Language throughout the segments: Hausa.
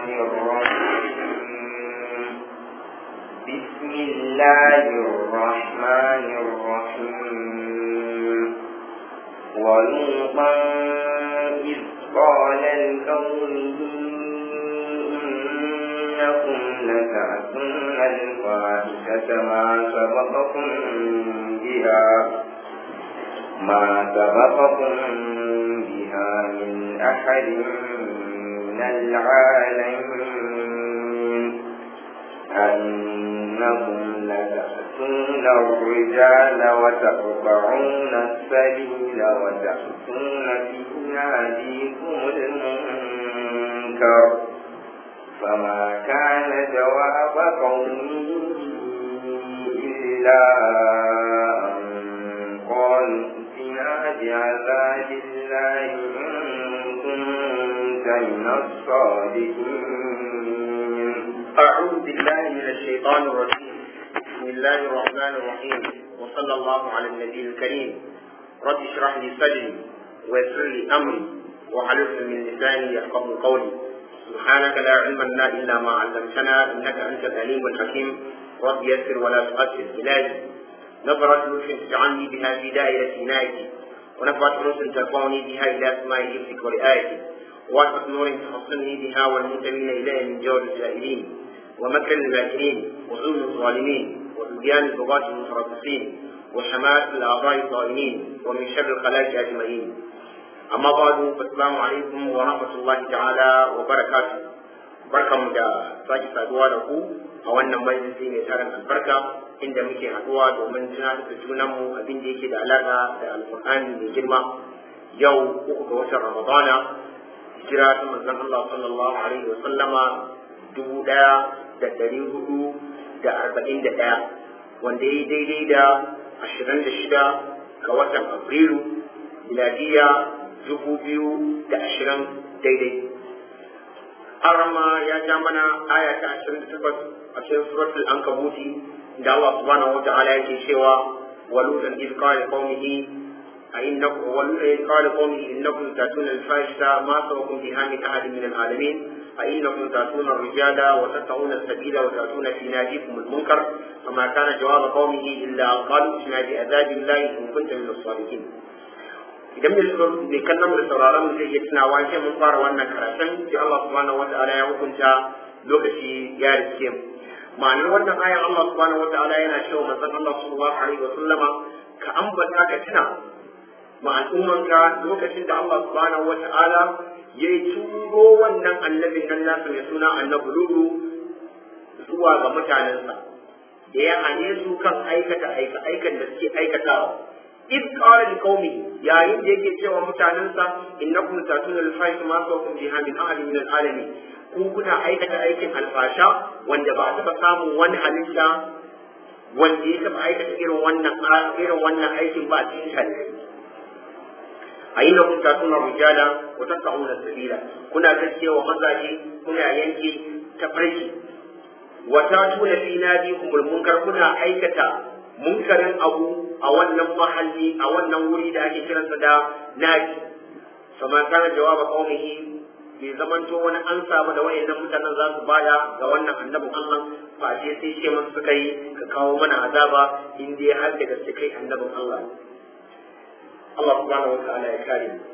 الرحمن الرحيم بسم الله الرحمن الرحيم ولوطا إذ قال لقومه إنكم لتأتون الفاحشة ما سبقكم بها ما سبقكم بها من أحد من العالمين أنكم لتأتون الرجال وتقطعون السبيل وتأتون في ناديكم المنكر فما كان جواب قومه إلا أن قالوا ائتنا بعذاب الله إن كنت من الصادقين أعوذ بالله من الشيطان الرجيم بسم الله الرحمن الرحيم وصلى الله على النبي الكريم رب اشرح لي صدري ويسر لي أمري واحلل من لساني يفقه قولي سبحانك لا علم لنا إلا ما علمتنا إنك أنت العليم الحكيم رب يسر ولا تؤثر إلهي نظرة لطف تجعلني بها في دائرة عنايتي ونفعت أنس ترفعني بها إلى أسماء حفظك ورعايتك واسعة نور تحصلني بها والمنتمين إليه من جور السائلين ومكر الماكرين وظلم الظالمين وطغيان البغاة المتربصين وشماتة الأعضاء الظالمين ومن شر الخلائق أجمعين أما بعد فالسلام عليكم ورحمة الله تعالى وبركاته barkanmu da sake saduwa da ku a wannan majalisi mai tarin albarka inda muke haduwa domin tunatar da junanmu abin da yake da alaka da alkur'ani mai girma yau uku ga watan ramadana hijira ta manzon Allah sallallahu alaihi wa sallama dubu ɗaya da ɗari hudu da arba'in da ɗaya wanda ya yi daidai da ashirin da shida ga watan afrilu miladiya dubu biyu da ashirin daidai arma ya ja mana aya ta ashirin da takwas a cikin suratul ankabuti da Allah subhanahu wa ta'ala yake cewa waludan iz qala qaumihi أئنكم والذي قال قومه إنكم تأتون الفاحشة ما سبقكم بها من أحد من العالمين أئنكم تأتون الرجال وتتقون السبيل وتأتون في ناديكم المنكر فما كان جواب قومه إلا أن قالوا ائتنا بعذاب الله إن كنت من الصادقين idan mai kallon da sauraron mu zai iya tunawa sai mun fara wannan karatun sai Allah subhanahu wa ta'ala ya hukunta lokaci ya rike mu ma'anar wannan ayan Allah subhanahu wa ta'ala yana cewa manzon Allah sallallahu alaihi wa sallama ka ambata ka tuna ma al'ummanka lokacin da Allah subhanahu wa ta'ala ya yi turo wannan annabin nan nasa mai suna annabi Lulu zuwa ga mutanensa da ya hane su kan aikata aika aikan da suke aikatawa إذ قال لقومه يا إن يجي سوى متعننسا إنكم تأتون الفاحش ما سوكم بها من أحد من العالمين ku kuna aikata aikin alfasha wanda ba a taɓa samun wani halitta wanda ya taɓa aikata irin wannan irin wannan aikin ba a cikin shari'a a yi na kun tatuna rijala wa tatta'una sabila kuna gaskiya wa mazaje kuna yanke tafarki wa tatuna fi nadikumul munkar kuna aikata munkarin abu a wannan mahalli a wannan wuri da ake kiransa da naji fama kana jawaba qaumihi bai zamanto wani an samu da wayannan mutanen za su baya ga wannan annabin Allah fa je sai ce musu suka yi ka kawo mana azaba in dai har da gaske kai annabin Allah Allah subhanahu wa ta'ala ya kare mu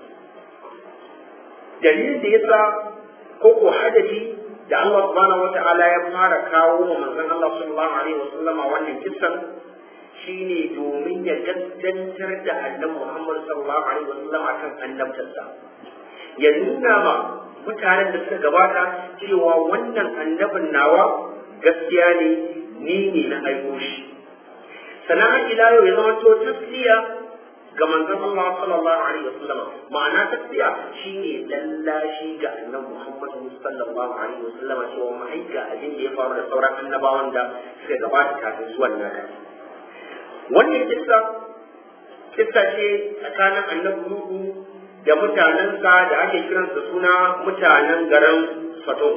dalilin da yasa ko ko hadafi da Allah subhanahu wa ta'ala ya fara kawo wa manzon Allah sallallahu alaihi wa sallama wannan kissan shine domin ya gaskantar da annabi Muhammad sallallahu alaihi wasallam akan annabtarsa ya nuna ma mutanen da suka gabata cewa wannan annabin nawa gaskiya ne ni ne na aiko shi sannan ila yau ya zama to tasliya ga manzon Allah sallallahu alaihi wasallam ma'ana tasliya shine lallashi ga annabi Muhammad sallallahu alaihi wasallam cewa mai ga abin da ya faru da sauran annabawan da suka gabata kafin zuwan naka wannan kissa kissa ce tsakanin annabi Nuhu da mutanensa da ake kiransa suna mutanen garin Sodom.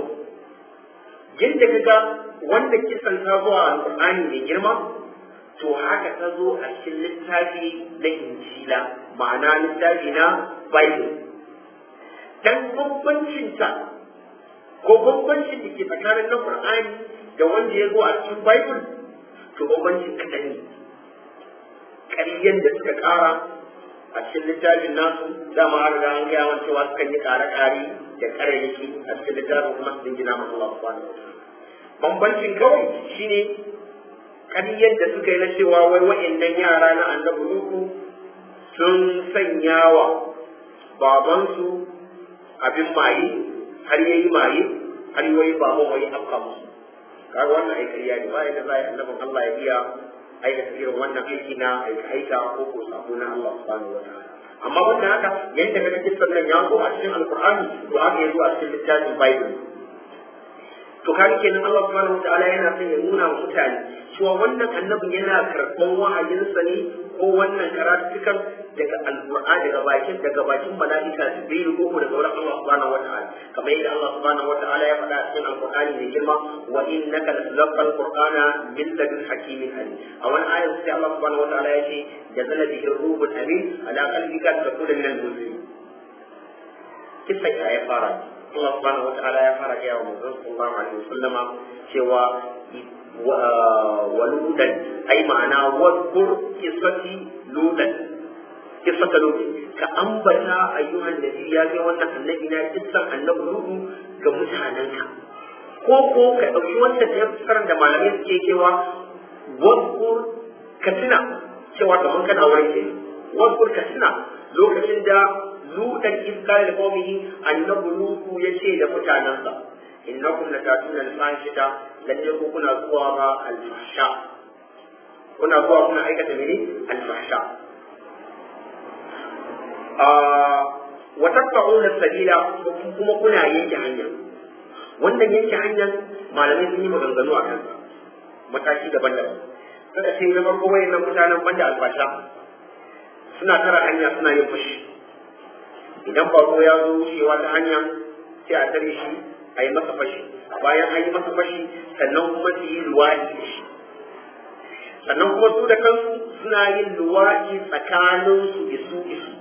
Yadda kaga wanda kissan ta zo a Alƙur'ani mai girma to haka ta zo a cikin littafi na Injila ma'ana littafi na Bible. Dan bambancinta ko ko bambancin da ke tsakanin na Qur'ani da wanda ya zo a cikin Bible to bambancin kaɗan ne ƙaryen da suka ƙara a cikin littafin nasu dama an riga an gaya wani cewa sukan yi ƙare-ƙare da ƙarairaki a cikin littafin kuma su dingina ma Allah subhanahu wa ta'ala bambancin kawai shine ƙaryen da suka yi na cewa wai wa'annan yara na annabi Nuhu sun sanya wa babansu abin maye har yayi maye har yayi baban wai afka musu kaga wannan ai ƙarya ne ba yadda za a yi annabin Allah ya iya aikata irin wannan aiki na aika aika ko ko sabo na Allah subhanahu wataala amma wannan haka yadda kaga kisan nan ya zo a cikin alqur'ani to haka ya zo a cikin littafin bible to kaga kenan Allah subhanahu wataala yana son ya nuna wa mutane cewa wannan annabin yana karɓan wa'ayinsa ne ko wannan karatukan daga alqur'ani daga bakin daga bakin mala'ika jibril ko daga wurin Allah subhanahu wataala kamar yadda Allah subhanahu wataala ya faɗa a cikin alqur'ani mai girma wa innaka latulqal qur'ana min ladun hakimin alim a wani ayat sai Allah subhanahu wataala ya ce jazala bihi ruhul amin ala qalbika takuna min al-muslimin kisa ya fara Allah subhanahu wataala ya fara gaya wa manzon sallallahu alaihi wasallama cewa waludan ai ma'ana wadkur kisati ludan kisata ludan ka ambata ayyuhan nabi ya ga wannan annabi na kissan annabi ludu ga mutanenka ko ko ka dauki wannan tafsirin da malamai suke cewa wadkur ka tuna cewa kamar kana wurin ke wadkur ka tuna lokacin da ludan iskar da qaumihi annabi lutu yace da mutanansa innakum latatuna al-fahishata lalle ku kuna zuwa ba al-fahsha kuna zuwa kuna aikata mene al-fahsha wa taqta'una sabila kuma kuna yanke hanya wannan yanke hanyar malamai sun yi maganganu a kansa mataki daban-daban kada ce na farko wayannan mutanen banda albasha suna tara hanya suna yin fushi idan bako ya zo wucewa ta hanya sai a tare shi a yi masa fashi bayan an yi masa fashi sannan kuma su yi luwaɗi da shi sannan kuma su da kansu suna yin luwaɗi tsakaninsu isu isu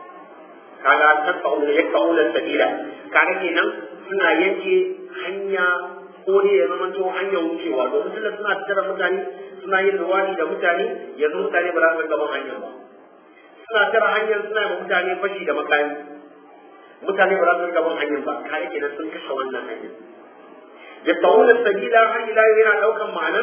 kaga tasfa'una yakfa'una sabila kaga kenan suna yanke hanya ko ne ya zama to hanyar wucewa domin tunda suna tattara mutane suna yin luwaɗi da mutane yanzu mutane ba za su gaban hanyar ba suna tara hanyar suna yi mutane fashi da makami mutane ba za su gaban hanyar ba kare kenan sun kashe wannan hanyar yatta'una sabila har ila yau yana daukan ma'anar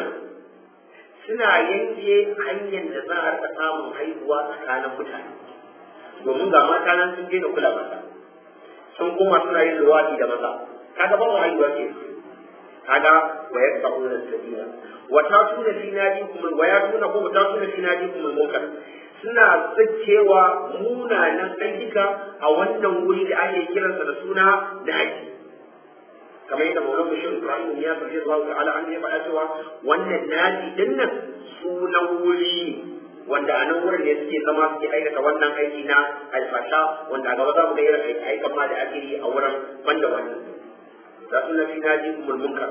suna yanke hanyar da za a rika samun haihuwa tsakanin mutane domin ga mata nan sun daina kula mata sun kuma suna yin luwadi da maza kaga ba mu haihuwa ke kaga wa yatta'una sabila wa tatuna fi nadikum wa yatuna ko wa tatuna fi nadikum al-munkar suna zakewa munanan ayyuka a wannan wuri da ake kiransa da suna da haji kamar yadda maulan bashir ibrahim ya sarki zuwa ta'ala an ya faɗa cewa wannan nadi din nan sunan wuri wanda a nan wurin ne suke zama suke aikata wannan aiki na alfasha wanda a gaba za mu ga irin aikan ma da ake yi a wurin banda wannan da suna fi naji umul munkar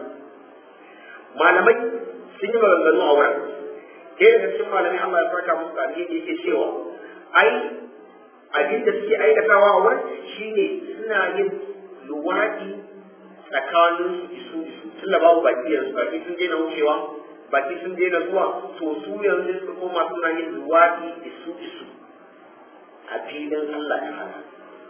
malamai sun yi maganganu a wurin ɗaya daga cikin malamai Allah ya farka musu alheri yake cewa ai abin da suke aikatawa a wurin shine suna yin luwaɗi tsakanin su isu isu tun da babu baki yanzu baki sun daina wucewa baki sun daina zuwa to su yanzu suka koma suna yin luwaɗi isu isu a filin Allah ya hana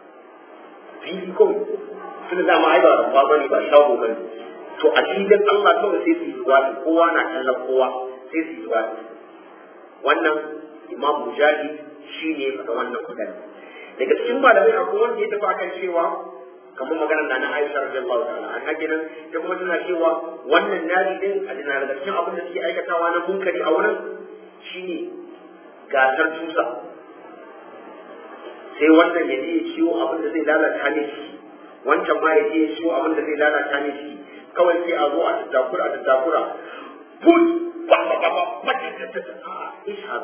fili kawai tun da ma ai ba rumfa bane ba shago bane to a filin Allah kawai sai su yi luwaɗi kowa na kallon kowa sai su yi luwaɗi wannan imam mujahid shi ne faɗa wannan magana daga cikin malamai akwai wanda ya tafi akan cewa kamar maganar da na Aisha radiyallahu ta'ala an kenan da kuma tana cewa wannan nari din a dina daga cikin abin da suke aikatawa na munkari a wurin shine gasar tusa sai wannan ya je ya ciwo abin da zai lalata ne shi wancan ma ya je ya ciwo abin da zai lalata ne shi kawai sai a zo a tattakura a tattakura put ba ba ba ba ba ta ta ta a ishar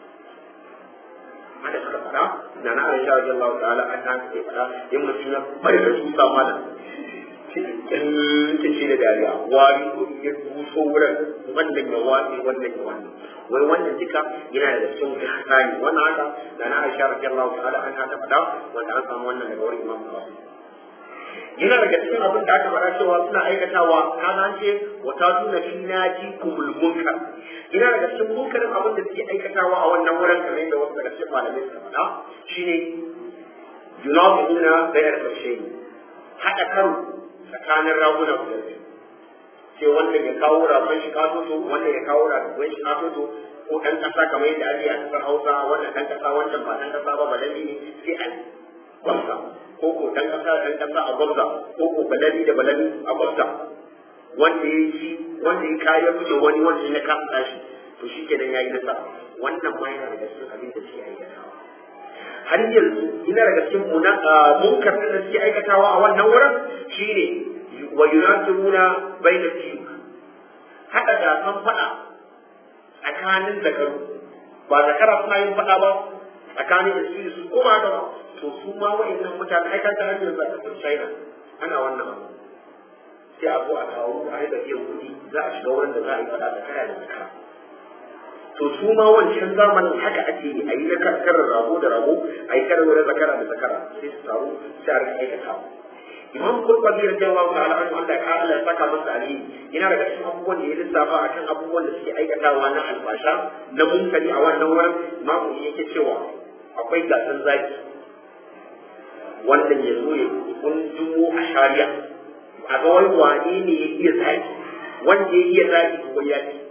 hada suka fada da na Aisha radiyallahu ta'ala an ta ke fada in mutum ya bari da tusa mana cikin ta ce da dariya wari ko ya buso wurin wannan ya wani wannan ya wani wai wannan duka yana da cikin ihsani wannan haka da na Aisha radiyallahu ta'ala an ta fada wanda an samu wannan daga wurin Imam Bukhari yana daga cikin abin da aka fara cewa suna aikatawa kaza an ce wa ta tuna fi naji kumul munkar yana daga cikin munkarin abin da suke aikatawa a wannan wurin kamar yadda wasu daga cikin malamai suka faɗa shine yunafiquna bayar karshe haɗa karo tsakanin raguna guda biyu sai wannan ya kawo ragon shi katoto wannan ya kawo ragon shi katoto ko ɗan ƙasa kamar yadda ake a ƙasar Hausa wannan ɗan ƙasa wancan ba ɗan ƙasa ba balali ne sai an gwamza ko ko ɗan ƙasa ɗan ƙasa a gwamza ko ko balali da balali a gwamza wanda ya yi wanda ya kayan fice wani wanda ya kasa tashi to shi kenan ya yi nasara wannan ma yana daga cikin abin da suke aikatawa har yanzu ina daga cikin munkar da suke aikatawa a wannan wurin shine wa yunasiruna bayna tiyuk hada gasan fada tsakanin zakaru ba zakara suna yin fada ba tsakanin isiri su ko ba haka ba to su ma wa'annan mutane ai kan har yanzu a kasar China ana wannan abu sai a zo a kawo a haɗa biyan kuɗi za a shiga wurin da za a yi fada zakara da zakara to su ma wancan zamanin haka ake yi a yi na karar rago da rago a yi karar wurin zakara da zakara sai su taru sai a rika aikata imam kurbabi da jawa ta al'adu Allah ya Allah ya saka masa alheri yana daga cikin abubuwan da ya lissafa akan abubuwan da suke aikatawa na albasha na munkari a wannan wurin imamu yake cewa akwai gasan zaki wannan ya zo ya kunjumo a shari'a a ga wani wane ne ya iya zaki wanda ya iya zaki ko ya ci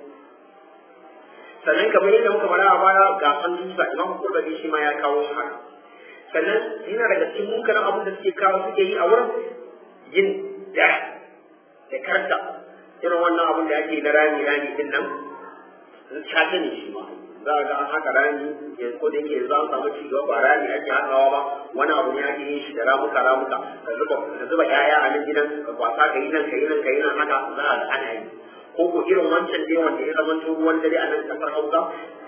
sannan kamar yadda muka fara a baya gasan dusa imam kurbabi shi ma ya kawo shi haka sannan yana daga cikin munkarin abin da suke kawo suke yi a wurin yin da da karta irin wannan abin da ake na rami rami din nan shata ne shi ma za a ga an haka rami yanzu ko da yake za a samu ci gaba ba rami ake haɗawa ba wani abu ne ake yin shi da ramuka ramuka ka zuba ka zuba ƴaƴa a nan gidan ka kwasa ka yi nan ka yi nan ka yi nan haka za a ga ana yi ko ko irin wancan dai wanda ya zama ruwan dare a nan kasar Hausa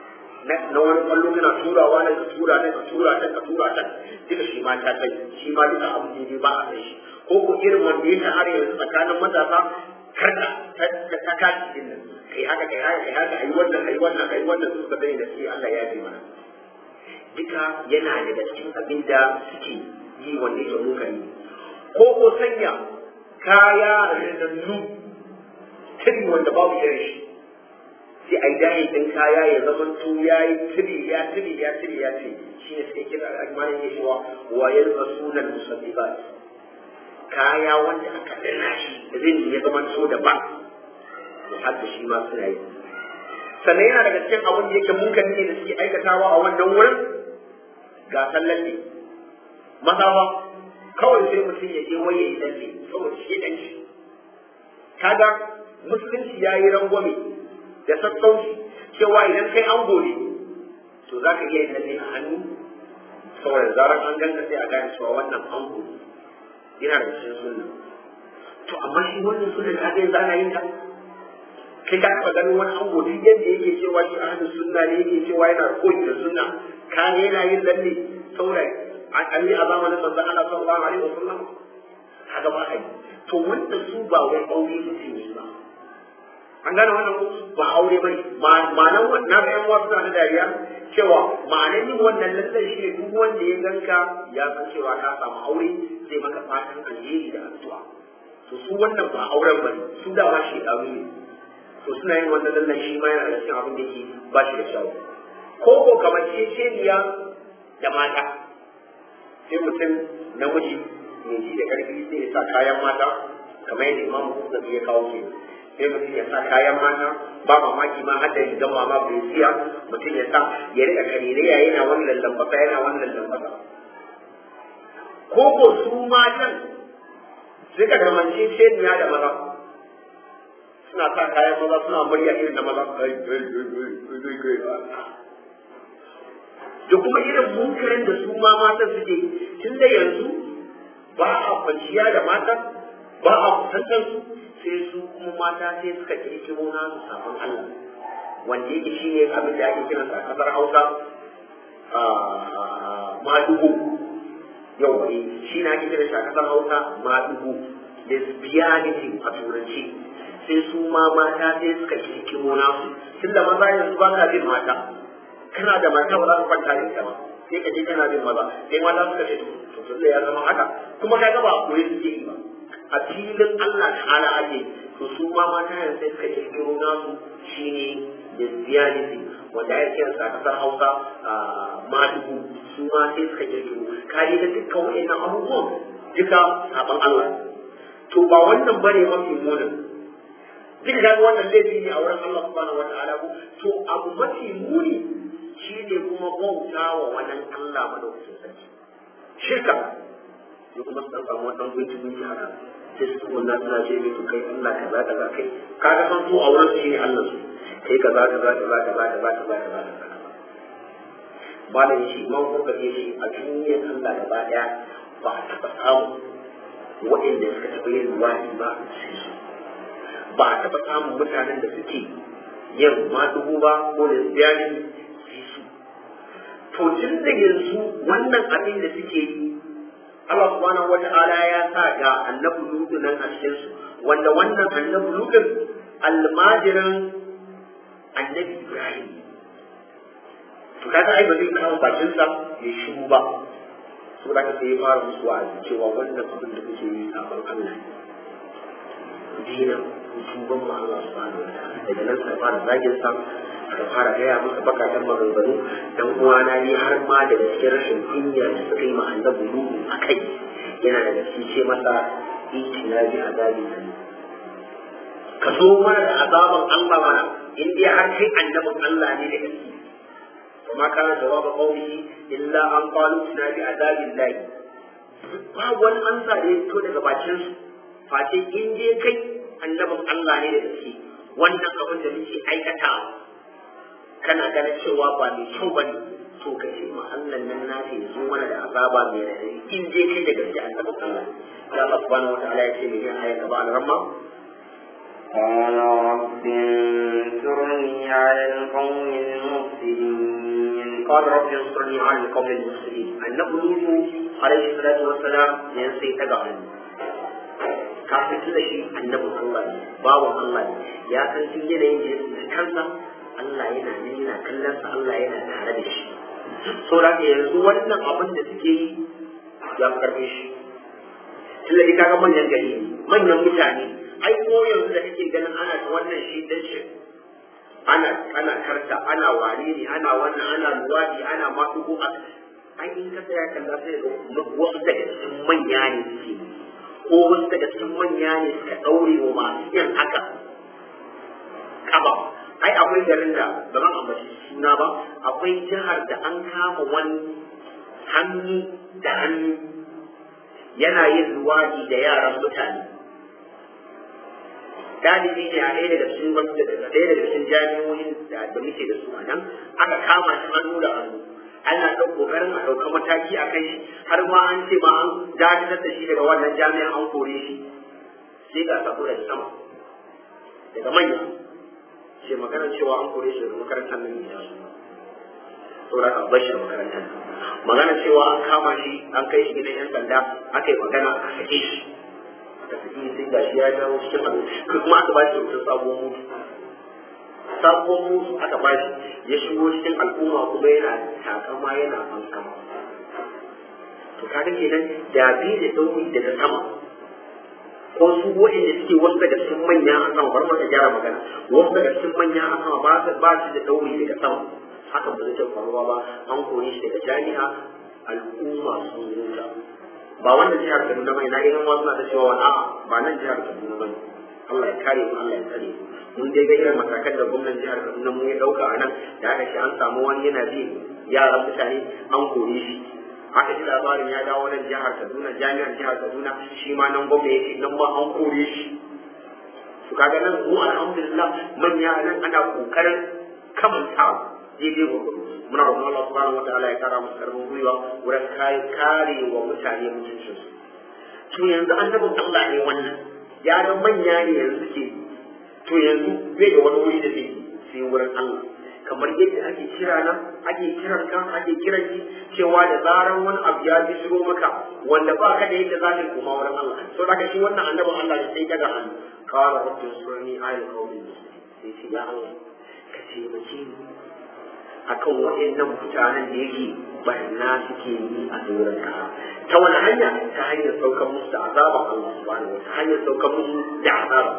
na wani kwallo kana turawa nan ka tura nan ka tura nan ka tura nan duka shi ma ta kai shi ma duka abu ne ba a kai shi ko ko irin wanda ya shahara yanzu tsakanin matasa karka ta ta kaci din nan kai haka kai haka kai haka ayi wannan ayi wannan ayi wannan su ka sani da shi Allah ya ji mana duka yana daga cikin abin da suke yi wanda yake munkari ko ko sanya kaya rinannu tiri wanda babu irin shi sai a yi dahin ɗin kaya ya zama to ya yi tiri ya tiri ya tiri ya ce shi ne sai kira al'ajmanin ya cewa wa ya zuba sunan musamman kaya wanda aka dana shi rin ya zama to da ba to har da shi ma suna yi sannan yana daga cikin abin da yake munkari ne da suke aikatawa a wannan wurin ga sallan ne maza ba kawai sai mutum ya je waye ya lalle saboda shi dan shi kaga musulunci ya yi rangwame da sassauci cewa idan kai an gode to za ka iya yin lalle a hannu saboda zarar an ganka sai a gane cewa wannan an gode yana da cikin sunna to amma shi wannan sunna da aka yanzu ana yin ta kai ka taɓa ganin wani an gode yadda yake cewa shi ahlus sunna ne yake cewa yana koyi da sunna ka ne yana yin lalle saboda an yi a zamanin manzon Allah sallallahu alaihi wasallam haka ba ai to wanda su ba wai aure mutum ne ba an gane wannan ko ba aure bane ma'anan na ga yan wasu na dariya cewa ma'anan yin wannan lallai shi ne duk wanda ya ganka ya san cewa ka samu aure zai maka fatan alheri da addu'a to su wannan ba auren bane su da ma shi dawo ne to suna yin wannan lallai shi ma yana da cikin abin da yake ba shi da kyau ko ko kamar ceceniya da mata sai mutum namiji mai ji da karfi sai ya sa kayan mata kamar yadda imamu Muhammad ya kawo ke sai mutum ya sa kayan mata ba mamaki ma har da rigar mama bai siya mutum ya sa ya rika karere ya yana wani lallambata yana wani lallambata ko ko su matan suka kamance ceniya da maza suna sa kayan maza suna murya irin da maza da kuma irin munkarin da su ma matan suke tun da yanzu ba a kwanciya da mata ba a kusantar su sai su kuma mata sai suka kirkiro nasu sabon Allah wanda yake shi ne abin da ake kiransa a kasar Hausa madugu yau ne shi na ake kiransa a kasar Hausa madugu lesbianity a turanci sai su ma mata sai suka kirkiro nasu tun da maza yanzu ba ka bin mata kana da mata ba za ka kwanta da ita ba sai ka je kana bin maza sai mata suka ce to to ya zama haka kuma ka ga ba koyi suke yi ba a filin Allah ta'ala ake to su ma mata yanzu sai suka kirkiro nasu shine lesbianism wanda ya kira sa kasar Hausa a madugu su ma sai suka kirkiro kare da dukkan waɗannan abubuwan duka saban Allah to ba wannan bane mafi munin duk ga wannan laifi ne a wurin Allah subhanahu wa ta'ala ko to abu mafi muni shine kuma bauta wa wannan Allah madaukakin sarki shirka ya kuma san samu wannan gunki gunki haka sai su wannan suna ce mai to kai Allah kaza kaza kai kaga san su a wurin su ne Allah su kai kaza kaza kaza kaza kaza kaza kaza kaza malam shi man kuka ce shi a duniyar Allah gaba daya ba a taɓa samu waɗanda suka taɓa yin ruwani ba sai su ba a taɓa samun mutanen da suke yin madugu ba ko lesbiani sai su to tun da yanzu wannan abin da suke yi Allah subhanahu wata'ala ya sa ga annabi lutu nan a cikin su wanda wannan annabi lutun almajirin annabi Ibrahim to kaga ai ba zai kawo bakin sa ya shiru ba saboda ka sai ya fara musu wa'azi cewa wannan abin da kuke yi sabon Allah ne dina tuban ma Allah subhanahu wata'ala daga nan sai fara zagin sa aka fara gaya masa bakatan maganganu dan uwana ne har ma da cikin rashin kunya da suka yi ma annabi Nuhu a kai yana da gaske ce masa itina bi azabi nan ka zo mana da azaban Allah mana in dai har kai annabin Allah ne da gaske وما كان جواب قومه إلا أن قالوا اتنا بعذاب الله ba wani ansa da ya fito daga bakin su face in je kai annabin Allah ne da gaske wannan abin da muke aikata kana ganin cewa ba mai kyau ba ne to ka ce ma Allah nan na ce zo mana da azaba mai radadi in je kai da gaske annabin Allah da Allah subhanahu wataala ya ce mai yin ayat gaba al-ramma قال رب انصرني على القوم المفسدين قال رب انصرني على القوم المفسدين النبي نوح عليه الصلاة والسلام ينسي تقعن kafin tun da shi annabin Allah ne bawan Allah ne ya san tun yanayin da ya kansa Allah yana nan yana kallon sa Allah yana tare da shi so da yanzu wannan abin da suke yi ya karbe shi tun da kaga manyan gari manyan mutane ai ko yanzu da kake ganin ana ta wannan shi dan shi ana ana karta ana ware ne ana wannan ana luwadi ana maɗugo a ai in ka tsaya kalla sai ga wasu daga cikin manya ne suke ko wasu daga cikin manya ne suka ɗaure wa masu yin haka kaba ai akwai garin da ba zan ambaci suna ba akwai jihar da an kama wani hannu da hannu yana yin luwadi da yaran mutane dalibi ne a ɗaya daga cikin ɗaya daga cikin jami'o'in da muke da su a nan aka kama shi hannu da hannu ana ɗan ƙoƙarin a ɗauka mataki a kai shi har ma an ce ma an dakatar da shi daga wannan jami'an an kore shi sai ga sako daga sama daga manya ce magana cewa an kore shi daga makarantar nan ne su saboda ka bar shi makarantar magana cewa an kama shi an kai shi gidan yan sanda aka yi magana a sake shi da suke sai ga shi ya dawo cikin abu kuma aka ba shi kyautar sabuwar mutu sabuwar mutu aka ba shi ya shigo cikin al'umma kuma yana takama yana fankama to kaga kenan da bi da dauki daga sama ko su waɗanda suke wasu daga cikin manya a sama bar maka gyara magana wasu daga cikin manya a sama ba su ba su da dauri daga sama haka ba zai faruwa ba an kore shi daga jami'a al'umma sun huta ba wannan jihar Kaduna bai na ga yan wasu na ta cewa wani a'a ba nan jihar Kaduna bane Allah ya kare mu Allah ya tsare mu mun dai ga irin matakan da gwamnan jihar Kaduna mu ya dauka a nan da aka ce an samu wani yana bi yaran mutane an kore shi aka ji labarin ya dawo nan jihar Kaduna jami'ar jihar Kaduna shi ma nan gwamna yake nan ma an kore shi to kaga nan mu alhamdulillah manya nan ana kokarin kamanta daidai gwagwaro muna roƙon Allah subhanahu wataala ya kara musu karfin gwiwa wurin kare kare wa mutane mutuncin su to yanzu annabin Allah ne wannan ya ga manya ne yanzu ke to yanzu bai da wani wuri da zai sai wurin Allah kamar yadda ake kira nan ake kiran ka ake kiran ki cewa da zaran wani abu ya ji shiro maka wanda ba ka da yadda za ka koma wurin Allah to daga shi wannan annabin Allah ne sai daga hannu qala rabbi surni ayil qawmi sai ce ya Allah ka ce mace ni akan waɗannan mutanen da yake barna suke yi a doron kasa ta wani hanya ta hanyar saukar musu da azaban Allah subhanahu wa ta hanyar saukar musu da azaba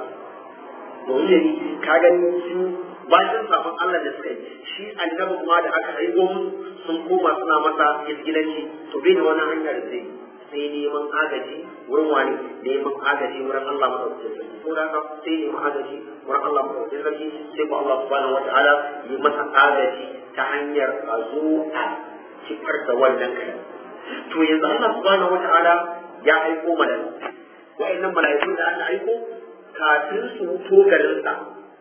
domin ka gani su bayan sabon Allah da suka yi shi annabi kuma da aka haihu musu sun koma suna masa izgilanci to bai da wani hanyar da zai sai neman agaji wurin wani neman agaji wurin Allah madaukakin sarki ko da sai neman agaji wurin Allah madaukakin sarki sai ko Allah subhanahu wataala yi masa agaji ta hanyar a zo a cikar da wannan kai to yanzu Allah subhanahu wataala ya aiko mala'iku wa'annan mala'ikun da aka aiko kafin su to garinsa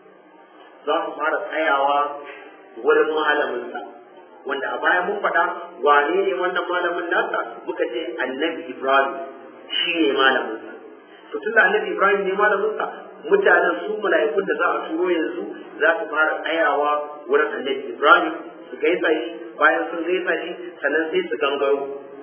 za su fara tsayawa wurin malaminsa wanda a baya mun faɗa wane ne wannan malamin nasa muka ce annabi ibrahim shi ne malaminsa to tun da annabi ibrahim ne malaminsa mutanen su mala'ikun da za a turo yanzu za su fara tsayawa wurin annabi ibrahim su gaisa shi bayan sun gaisa shi sannan sai su gangaro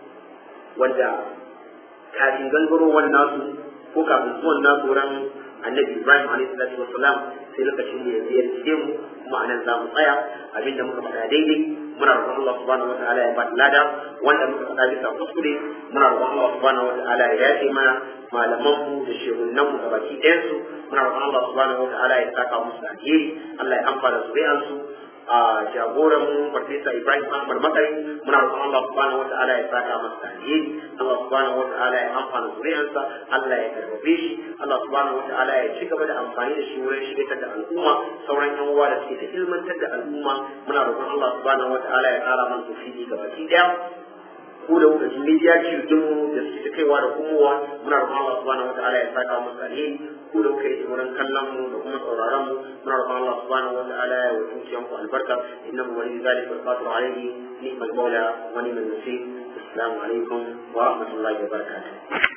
wanda kafin gangarowar nasu ko kafin zuwan nasu wurin annabi ibrahim alaihi salatu wassalam sai lokacin da ya ziyarce mu kuma anan za mu tsaya abinda muka faɗa daidai muna roƙon Allah subhanahu wataala ya bada lada wanda muka faɗa bisa kuskure muna roƙon Allah subhanahu wataala ya yace mana malaman mu da shehunan mu ga baki ɗayan su muna roƙon Allah subhanahu wataala ya saka musu da alheri Allah ya amfana zuriyar su a jagoran mu farfesa Ibrahim Ahmad Makari muna roƙon Allah subhanahu wataala ya saka masa da alheri Allah subhanahu wataala ya amfana zuriyarsa Allah ya karbabe shi Allah subhanahu wataala ya ci gaba da amfani da shi wurin shigar da al'umma sauran yan uwa da suke ta ilmantar da al'umma muna roƙon Allah subhanahu wataala ya ƙara mana tofiki ga baki daya ko da kuka ji media din mu da suke ta kaiwa da komowa muna roƙon Allah subhanahu wataala ya saka masa alheri ko da kuka yi wurin kallon mu da kuma sauraron mu muna roƙon Allah subhanahu wataala ya wa dukiyan ku albarka innahu waliyyu zalika wal qadiru alayhi ni'mal mawla wa ni'mal nasir assalamu alaikum wa rahmatullahi wa barakatuh